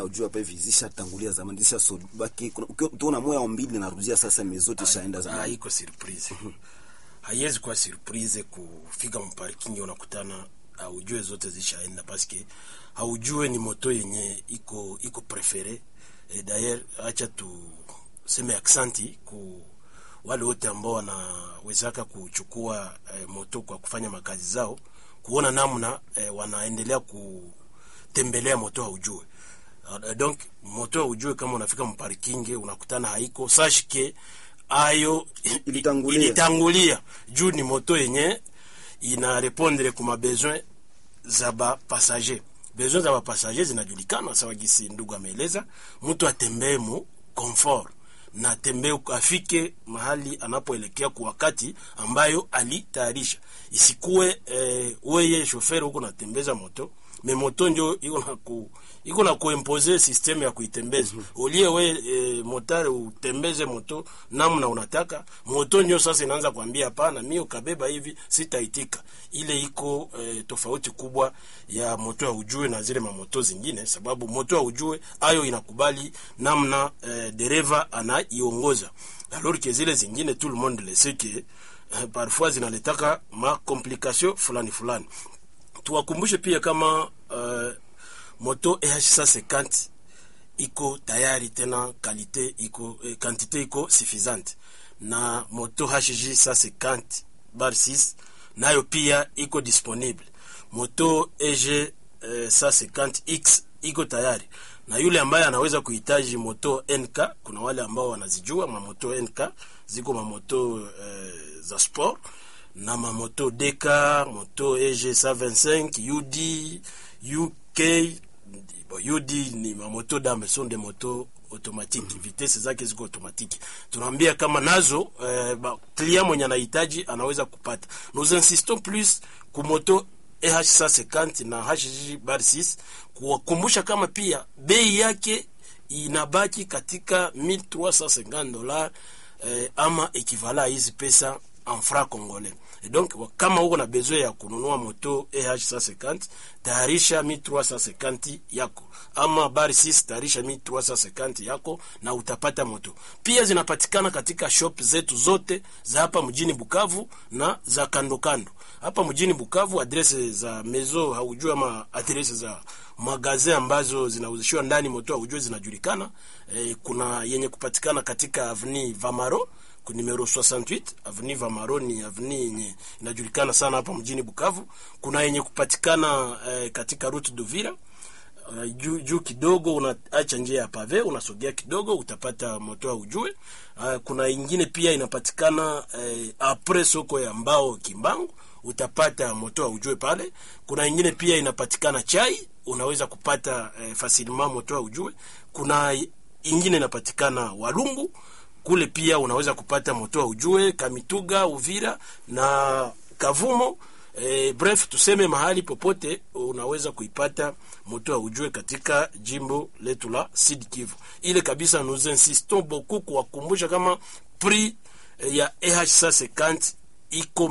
ya ujua hapa hivi zishatangulia zamani zisha so baki tuona moya mbili narudia sasa mezote shaenda zamani haiko surprise haiwezi kuwa surprise kufika mparking unakutana haujue zote zishaenda paske haujue ni moto yenye iko iko prefere e, dayer acha tuseme aksanti ku wale wote ambao wanawezaka kuchukua e, moto kwa kufanya makazi zao kuona namna e, wanaendelea kutembelea moto haujue Uh, donc moto haujue kama unafika mparkinge unakutana haiko sashike ayo Ilitangulia. ilitangulia juu ni moto yenye ina répondre kuma besoin za ba passager besoin za ba passager zinajulikana sawa gisi ndugu ameeleza mtu atembee mu confort na atembee afike mahali anapoelekea kwa wakati ambayo alitayarisha isikuwe eh, weye shoferi huko natembeza moto me moto ndio iko na ku iko na kuimpose systeme ya kuitembeza ulie we e, motare utembeze moto namna unataka moto ndio sasa inaanza kuambia hapana mimi ukabeba hivi sitaitika ile iko e, tofauti kubwa ya moto ya ujue na zile mamoto zingine sababu moto ya ujue ayo inakubali namna e, dereva anaiongoza alors que zile zingine tout le monde le sait que eh, parfois zinaletaka ma complication fulani fulani tuwakumbushe pia kama uh, moto EH150 iko tayari tena kalite iko eh, quantité iko suffisante na moto HJ 150 bar 6 nayo pia iko disponible moto EG eh, 150X iko tayari na yule ambaye anaweza kuhitaji moto NK kuna wale ambao wanazijua mamoto NK ziko mamoto eh, za sport na mamoto DK moto EG 125 UD UK bon, UD ni mamoto dame sont des motos automatique vitesse zake ziko automatique tunaambia kama nazo eh, ba, client mwenye anahitaji anaweza kupata nous insistons plus kumoto EH 150 na HG bar 6 kuwakumbusha kama pia bei yake inabaki katika 1350 dollars eh, ama equivalent hizi pesa en franc congolais et donc wa- kama uko na besoin ya kununua moto EH 150 tayarisha 1350 yako ama bar 6 tayarisha 1350 yako na utapata moto pia zinapatikana katika shop zetu zote za hapa mjini Bukavu na za kando kando hapa mjini Bukavu adrese za mezo haujui ama adrese za magaze ambazo zinauzishiwa ndani moto haujui zinajulikana e, kuna yenye kupatikana katika avni Vamaro ku numero 68 avenue Vamaro ni avenue yenye inajulikana sana hapa mjini Bukavu. Kuna yenye kupatikana eh, katika route d'Uvira uh, juu juu kidogo, unaacha njia ya pave, unasogea kidogo utapata moto wa ujue. Uh, kuna ingine pia inapatikana eh, apres soko ya mbao Kimbangu, utapata moto wa ujue pale. Kuna ingine pia inapatikana chai, unaweza kupata eh, facilement moto wa ujue. Kuna ingine inapatikana Walungu kule pia unaweza kupata moto wa ujue Kamituga, Uvira na Kavumo. E, bref tuseme mahali popote unaweza kuipata moto wa ujue katika jimbo letu la Sud Kivu. Ile kabisa, nous insistons beaucoup kuwakumbusha kama prix eh, ya EH150 iko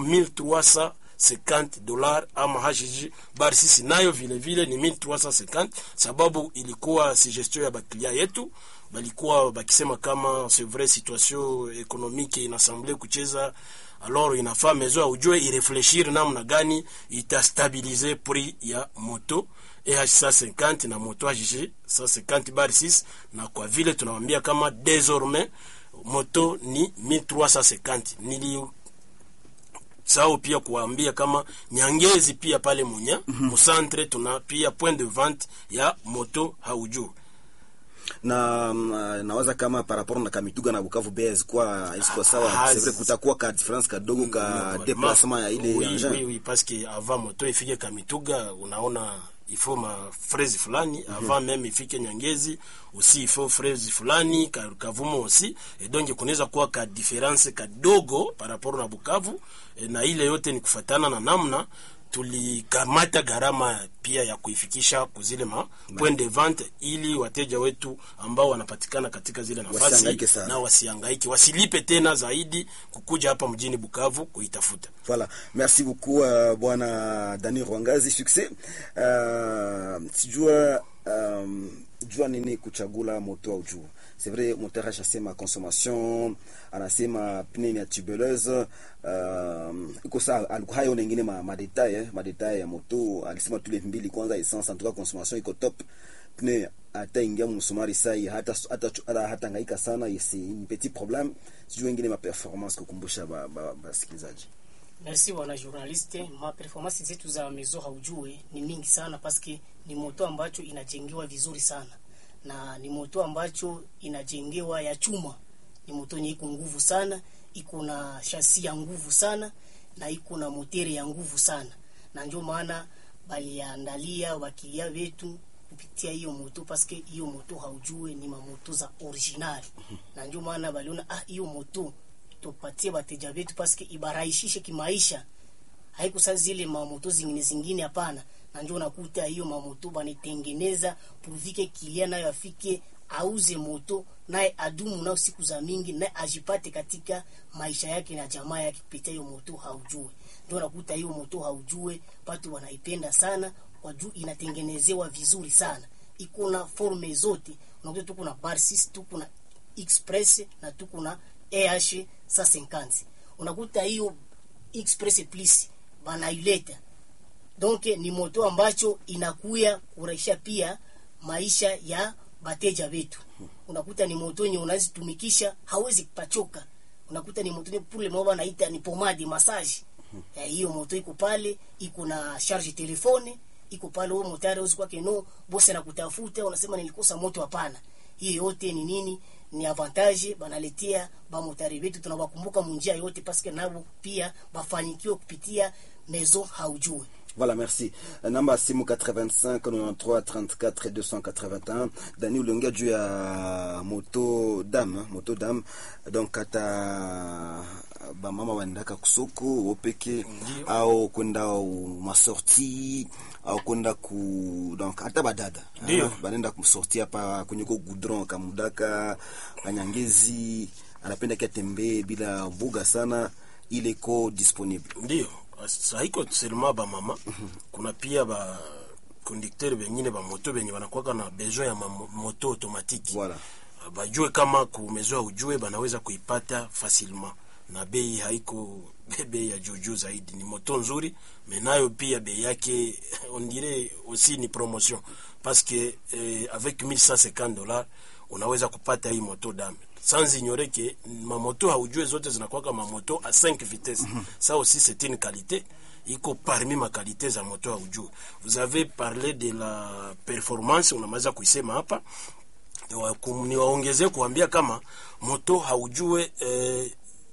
1350 dollars ama HG bar sisi nayo vile vile ni 1350 sababu ilikuwa suggestion ya baklia yetu balikuwa bakisema kama c'est vrai situation économique inasemble kucheza alors inafaa mezo ya ujue irefleshir namna gani itastabilize prix ya moto EH 150 na moto HG 150 bar 6 na kwa vile tunawambia kama désormais moto ni 1350 nili sao pia kuwaambia kama Nyangezi pia pale Munya musantre tuna pia point de vente ya moto haujuu na mm, nawaza kama par rapport na Kamituga na Bukavu bei zikuwa isikuwa sawa. Ah, C'est vrai kutakuwa ka difference kadogo ka déplacement ya ile oui, engin. oui, oui, parce que avant moto ifike Kamituga unaona il faut ma fraise fulani avant même ifike Nyangezi aussi il faut fraise fulani ka, Kavumo aussi et donc kunaweza kuwa ka difference kadogo par rapport na Bukavu e, na ile yote ni kufatana na namna tulikamata gharama pia ya kuifikisha kuzile ma point de vente ili wateja wetu ambao wanapatikana katika zile nafasi Wasihangaike sana. na wasihangaiki wasilipe tena zaidi kukuja hapa mjini Bukavu kuitafuta. Voilà, merci beaucoup uh, bwana Dani Rwangazi, succès. Uh, sijua um, jua nini kuchagula moto au jua c'est vrai moteur ashasema consommation anasema pneu ya tubuleuse uh, iko saa alikuwa hayo nengine ma, ma detail eh, ma detail ya moto alisema tule mbili kwanza essence en tout cas consommation iko top pneu hata ingia msumari sai hata hata hata, hata ngaika sana c'est un petit problème sijui wengine ma performance kukumbusha ba, ba, basikilizaji Merci bwana journaliste. Ma performance zetu za mezo haujue ni mingi sana paske ni moto ambacho inajengewa vizuri sana na ni moto ambacho inajengewa ya chuma. Ni moto yenye iko nguvu sana, iko na shasi ya nguvu sana na iko na motere ya nguvu sana, na ndio maana baliandalia wakilia wetu kupitia hiyo moto paske hiyo moto haujue ni mamoto za original, na ndio maana baliona ah, hiyo moto tupatie bateja wetu paske ibarahishishe kimaisha haikusa zile mamoto zingine zingine hapana na ndio unakuta hiyo mamoto banitengeneza purvike kilia nayo afike auze moto naye adumu nao siku za mingi naye ajipate katika maisha yake na jamaa yake kupitia hiyo moto haujue ndio unakuta hiyo moto haujue watu wanaipenda sana kwa juu inatengenezewa vizuri sana iko na forme zote unakuta tuko na bar 6 tuko na express na tuko na EH 150 unakuta hiyo express plus banaileta donc ni moto ambacho inakuya kurahisha pia maisha ya bateja wetu unakuta ni moto yenye unazitumikisha hawezi kupachoka unakuta ni moto yenye pour le moment wanaita ni pomade massage Eh, hiyo moto iko pale iko na charge telefone iko pale wewe motari uzi kwake no bosi anakutafuta unasema nilikosa moto hapana hiyo yote ni nini ni avantage banaletea bamotari wetu tunawakumbuka munjia yote paske nabo pia bafanyikiwe kupitia mezo haujue Voilà, merci. Namba simu 85 93 34 281. Dani uliongea juu ya moto dam, hein, moto dam. Donc hata bamama wanaendaka kusoko wopeke au kwenda u- masorti au kwenda ku donc hata badada Ndio. hein, banaenda kusorti hapa kwenye ko goudron kamudaka kanyangezi anapenda kiatembee bila vuga sana ile iko disponible ndio Sa- haiko seulement ba mama kuna pia ba conducteur bengine ba moto benye wanakuwaka na besoin ya ma- moto automatique Voilà. bajue kama kumezoa ujue banaweza kuipata facilement na bei haiko bei ya juujuu zaidi ni moto nzuri menayo pia bei yake on dirait aussi ni promotion parce que eh, avec 1150 dollars unaweza kupata hii moto dame sans ignorer que mamoto haujue zote zinakuwaka mamoto a 5 vitesses ça aussi c'est une qualité iko parmi ma qualité za moto haujue vous avez parlé de la performance unamaliza kuisema hapa Niwa- kum- niwaongezee kuambia kama moto haujue eh,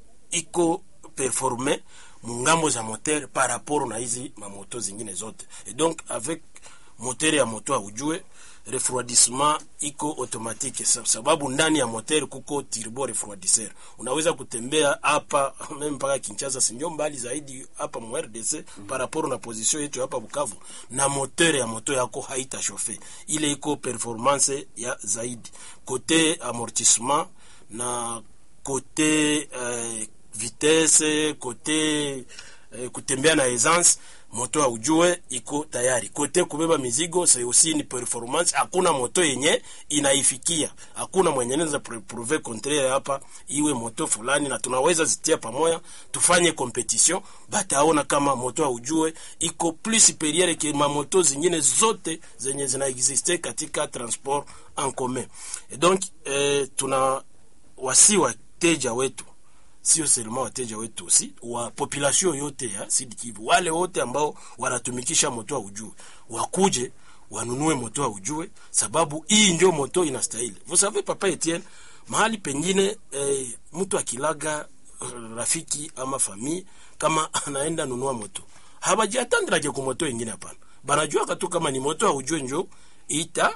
iko performe mungambo za moteur par rapport na hizi mamoto zingine zote et donc avec moteur ya moto haujue refroidissement iko automatique sa- sababu ndani ya moteur kuko turbo refroidisseur unaweza kutembea hapa meme mpaka Kinshasa sinjo mbali zaidi hapa mu RDC par rapport na position yetu hapa Bukavu na moteur ya moto yako haita chauffe ile iko performance ya zaidi kote amortissement na kote eh, vitesse kote eh, kutembea na essence moto haujue iko tayari kote kubeba mizigo c'est aussi ni performance hakuna moto yenye inaifikia hakuna mwenye anaweza pr- prouve contraire hapa iwe moto fulani na tunaweza zitia pamoja tufanye competition bataona kama moto haujue iko plus superieur ke mamoto zingine zote zenye zinaexiste katika transport en commun et donc eh, tuna wasi wateja wetu sio seulement wateja wetu aussi wa population yote ya Sud Kivu, wale wote ambao wanatumikisha moto wa ujue wakuje wanunue moto wa ujue, sababu hii ndio moto inastahili. Vous savez papa Etienne, mahali pengine eh, mtu akilaga eh, rafiki ama famille kama anaenda nunua moto habajiatandrake ku moto ingine, hapana, banajua tu kama ni moto wa ujue njo ita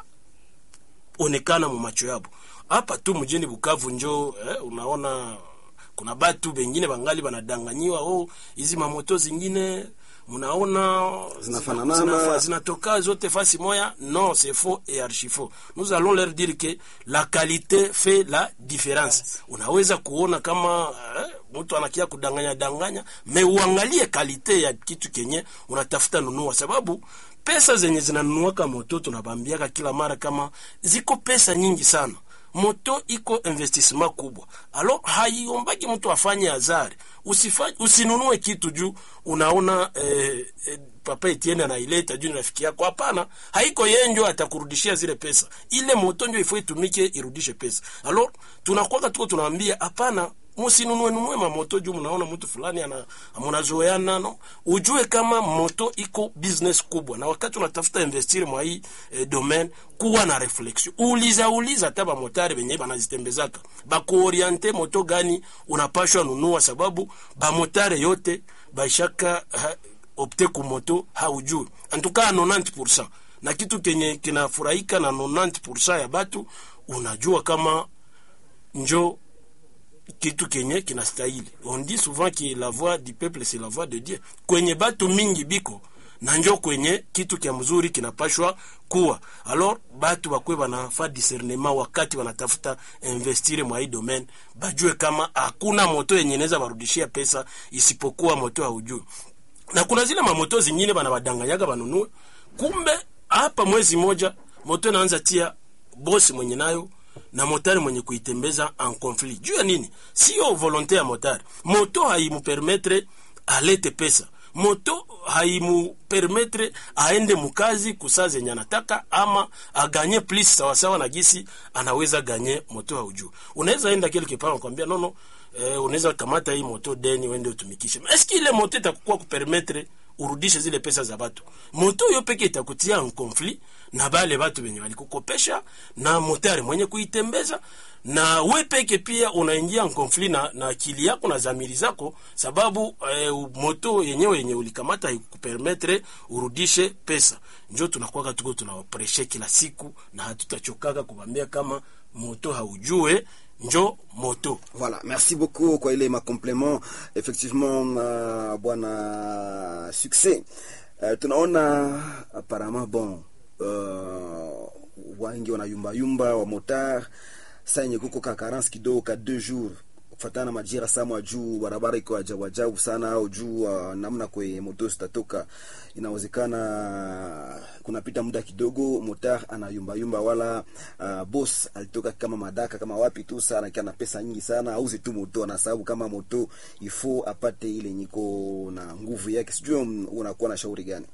onekana mu macho yabo hapa tu mjini Bukavu njo eh, unaona kuna batu bengine bangali banadanganyiwa oh, hizi mamoto zingine mnaona Zinafanana zinafa- na- zinatoka zote fasi moya non c'est faux et archi faux nous allons leur dire que la qualité fait la différence unaweza kuona kama eh, mtu anakia kudanganya danganya me uangalie kalite ya kitu kenye unatafuta nunua sababu pesa zenye zinanunuaka moto tunabambiaka kila mara kama ziko pesa nyingi sana moto iko investissement kubwa alo haiombaki mtu afanye hazari Usifa- usinunue kitu juu unaona eh, eh, papa Etienne anaileta juu ni rafiki yako hapana haiko yeye ndio atakurudishia zile pesa ile moto ndio ifo itumike irudishe pesa alo tunakuwa tuko tunaambia hapana musinunue nunue mamoto juu mnaona mtu fulani ana mnazoeana no ujue kama moto iko business kubwa na wakati unatafuta investir mwa hii eh, domaine kuwa na reflexion uliza uliza hata bamotari benye banazitembezaka bakuoriente moto gani unapashwa nunua sababu bamotare yote baishaka ha, opte ku moto haujui antukaa 90% na kitu kenye kinafurahika na 90% ya batu unajua kama njo kitu kenye kinastahili on dit souvent que la voix du peuple c'est la voix de dieu kwenye batu mingi biko na njo kwenye kitu kya mzuri kinapashwa kuwa alors batu bakwe banafa discernement wakati wanatafuta investire mwa hii domaine bajue kama hakuna moto yenye inaweza barudishia pesa isipokuwa moto haujui na kuna zile mamoto zingine banabadanganyaga banunue kumbe hapa mwezi moja moto inaanza tia bosi mwenye nayo na motari mwenye kuitembeza en conflit juu ya nini sio volonte ya motari moto haimupermetre alete pesa moto haimupermetre aende mukazi kusaa zenye anataka ama aganye plus sawasawa na gisi anaweza ganye moto haujuu unaweza enda quelque part nakwambia nono eh, unaweza kamata hii moto deni wende utumikishe eski ile moto itakuwa kupermetre urudishe zile pesa za batu moto yo peke itakutia en conflit na bale batu benye balikukopesha na motari mwenye kuitembeza na we peke pia unaingia en conflit na, na akili yako na zamiri zako sababu eh, moto yenyewe yenye ulikamata haikupermetre urudishe pesa njo tunakwaka tuko tunawapreshe kila siku na hatutachokaka kubambia kama moto haujue njo moto Voilà, merci beaucoup kwa ile ma complement effectivement uh, bwana succès uh, tunaona apparemment bon uh, wangi wanayumba yumba wa motar saa yenye kuko ka carence kidogo ka deux jours kufatana na majira samwa juu barabara iko ajabu ajabu sana au juu uh, namna kwe moto zitatoka inawezekana kunapita muda kidogo motar anayumbayumba wala uh, boss alitoka kama madaka kama wapi tu sana kia na pesa nyingi sana auze tu moto na sababu kama moto ifo apate ile nyiko na nguvu yake sijui um, unakuwa na shauri gani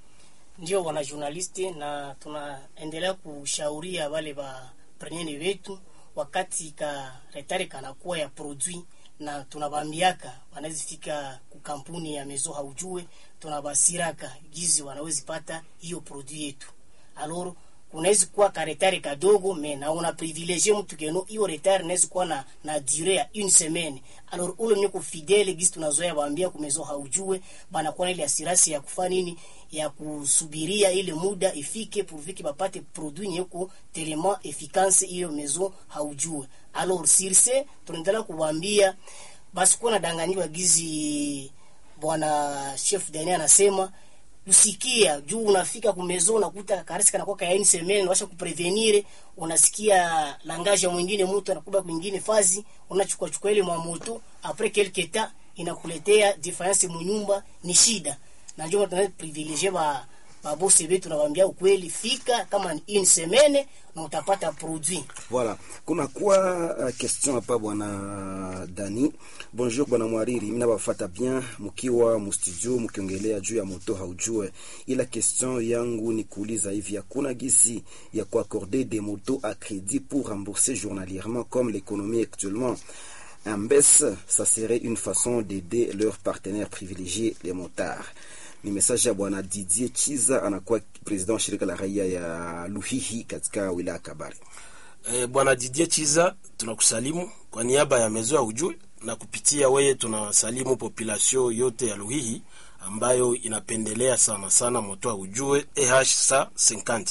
ndio wana journaliste na tunaendelea kushauria wale ba prenene wetu wakati ka retare kanakuwa ya produit na tunabambiaka wanazifika ku kampuni ya mezo haujue tunabasiraka gizi wanawezi pata hiyo produit yetu alors kunawezi kuwa ka retare kadogo me na una privilegie mtu keno hiyo retare inawezi kuwa na na dure ya une semaine alors ule mwenye kufidele gizi tunazoea waambia kumezo haujue banakuwa na ile asirasi ya kufanya nini ya kusubiria ile muda ifike pourvu bapate produit nyeko tellement efficace hiyo mezo haujue alors sirse tunaendelea kuwaambia basi kuwa nadanganyiwa gizi bwana chef dani anasema usikia juu unafika kumezo unakuta karisi kanakuwa kayaini semene washa kuprevenire unasikia langaje mwingine mtu anakuba kwingine fazi unachukua chukua ile mwamoto après quelque temps inakuletea difference munyumba ni shida na ndio tuna privilegier ba babosi wetu nawaambia ukweli fika kama ni une semaine na utapata produit Voilà. Kuna kuwa uh, question hapa bwana Dani. Bonjour bwana Mwariri, mimi nabafata bien mkiwa mu studio mkiongelea juu ya moto haujue. Ila question yangu ni kuuliza hivi, hakuna gisi ya kuaccorder des motos à crédit pour rembourser journalièrement comme l'économie actuellement en baisse, ça serait une façon d'aider leurs partenaires privilégiés, les motards. Ni message ya bwana Didier Chiza, anakuwa president wa shirika la raia ya Luhihi katika wilaya Kabare. e, bwana Didier Chiza tunakusalimu kwa niaba ya mezo ya ujue na kupitia weye tunasalimu population yote ya Luhihi ambayo inapendelea sana sana moto wa ujue EH sa 50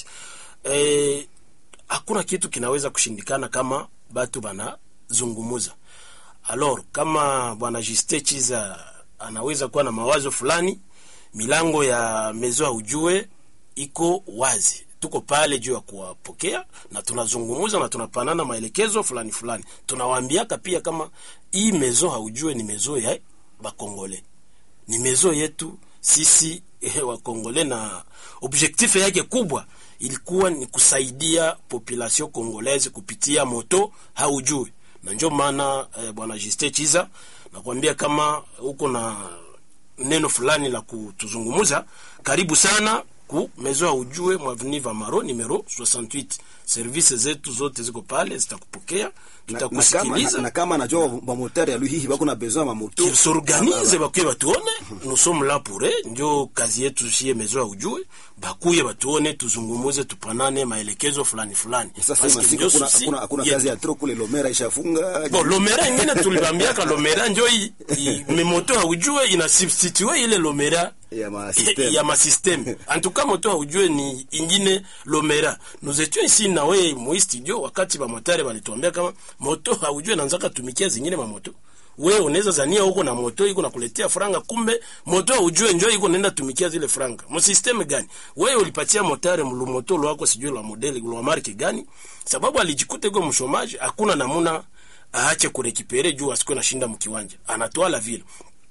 e, hakuna kitu kinaweza kushindikana kama batu banazungumuza alors kama bwana Juste Chiza anaweza kuwa na mawazo fulani milango ya mezo ya ujue iko wazi tuko pale juu ya kuwapokea na tunazungumuza na tunapanana maelekezo fulani fulani tunawaambiaka pia kama hii mezo haujue ni mezo ya bakongole ni mezo yetu sisi eh, wakongole na objectif yake kubwa ilikuwa ni kusaidia population congolaise kupitia moto haujui na njo maana eh, bwana Juste Chiza nakwambia kama uko na neno fulani la kutuzungumuza karibu sana ku mezo ya ujue mwaveni Vamaro numero 68 service zetu zote ziko pale zitakupokea na, na, kama, na, tutakusikiliza na kama najua bamotari ya luhihi bako na besoin ya mamoto qu'ils s'organisent bakuye batuone nous sommes là pour eux ndio kazi yetu shie mezo ya ujue bakuye batuone tuzungumuze tupanane maelekezo fulani fulani sasa Parce hii que masiku ndio kuna susi hakuna hakuna yetu. kazi ya tro kule lomera ishafunga bon lomera ingine tulibambiaka lomera njo i- i- memoto haujue ina substitue ile lomera ya ma system ya masysteme en tout cas moto haujue ni ingine lomera nous étions ici nawe mwi studio wakati bamotare balituambia kama moto haujue nanzaka tumikia zingine mamoto we unaweza zania huko na moto iko nakuletea franga kumbe moto haujue njo iko naenda tumikia zile franga msysteme gani wewe ulipatia motare mlumoto lwako sijui la modeli lwa marke gani sababu alijikuta iko mshomaji hakuna namuna aache kurekipere juu asikuwe nashinda mkiwanja anatwala vile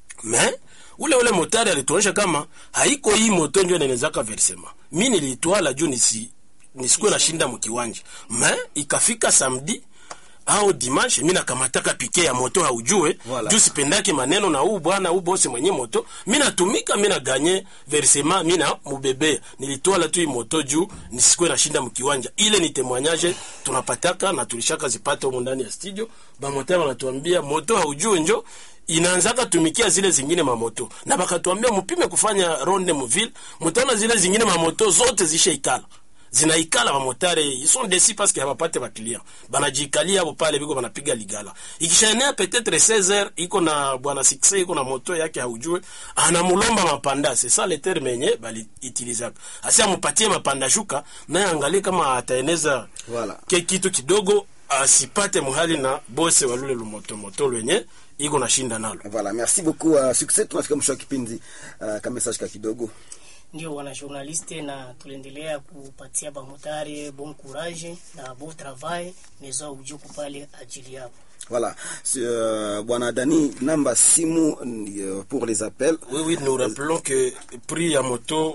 me ule ule motari alituonyesha kama haiko hii moto njo nenezaka versema mi nilitwala juu nisi nisikuwe nashinda mkiwanja me ikafika samedi au dimanche mi nakamataka pike ya moto haujue Voilà. juu sipendake maneno na huu bwana huu bose mwenye moto mi natumika mi naganye versema mi na mubebea nilitwala tu hii moto juu nisikuwe nashinda mkiwanja ile ni temwanyaje tunapataka na tulishaka zipata humu ndani ya studio bamotari wanatuambia moto haujue njo inaanzaka tumikia zile zingine mamoto na bakatuambia mupime kufanya ronde muville mutaona zile zingine mamoto zote zishaikala zinaikala bamotare ils sont décis parce que habapate baklia banajikalia hapo pale biko banapiga ligala ikishaenea peut-être 16 heures iko na bwana succès iko na moto yake haujue anamulomba mapanda c'est ça le terme yenye bali utilizaka asi amupatie mapanda shuka naye angalie kama ataeneza Voilà. ke kitu kidogo asipate muhali na bose walule lumotomoto lwenye iko na shinda nalo voilà merci beaucoup uh, succès tunafika mwisho wa kipindi uh, ka message ka kidogo ndio wana journaliste na tuliendelea kupatia bamotari bon courage na bon travail mezo aujuku pale ajili yao voilà C'est, euh, bwana dani namba simu uh, pour les appels Oui, oui, nous rappelons que prix ya moto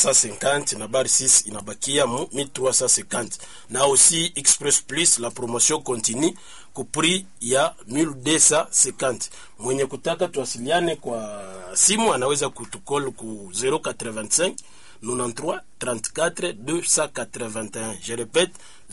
EH150 na bar 6 inabakia mu 1350 na aussi Express Plus la promotion continue ku prix ya 1250. Mwenye kutaka tuwasiliane kwa simu anaweza kutukol ku 085 93 34 281. Je répète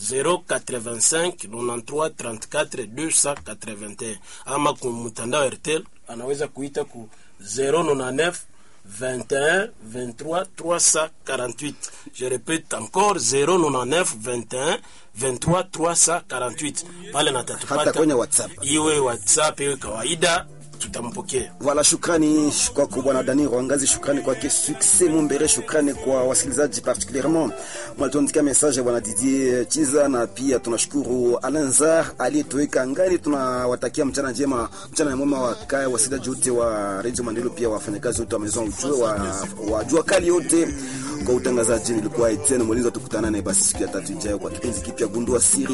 085 93 34 281. Ama ku mtandao Airtel anaweza kuita ku 099 21 23 348. Je répète encore 099 21 23 348. Pale na hata tatupata kwenye whatsapp iwe WhatsApp iwe kawaida, tutampokea. Voilà, shukrani kwako bwana Dani Rwangazi, shukrani kwake Success Mumbere, shukrani kwa wasikilizaji particulierement mwalituandikia message bwana Didier Chiza, na pia tunashukuru Alanzar aliyetoweka ngani. Tunawatakia mchana njema, mchana mwema wa kaya wasikilizaji wote wa Radio Mandelo, pia wafanyakazi wote wa Maison Ujue wa, wa jua kali yote. Kwa utangazaji nilikuwa Etienne Molinzo, tukutana naye basi siku ya tatu ijayo kwa kipindi kipya Gundua Siri.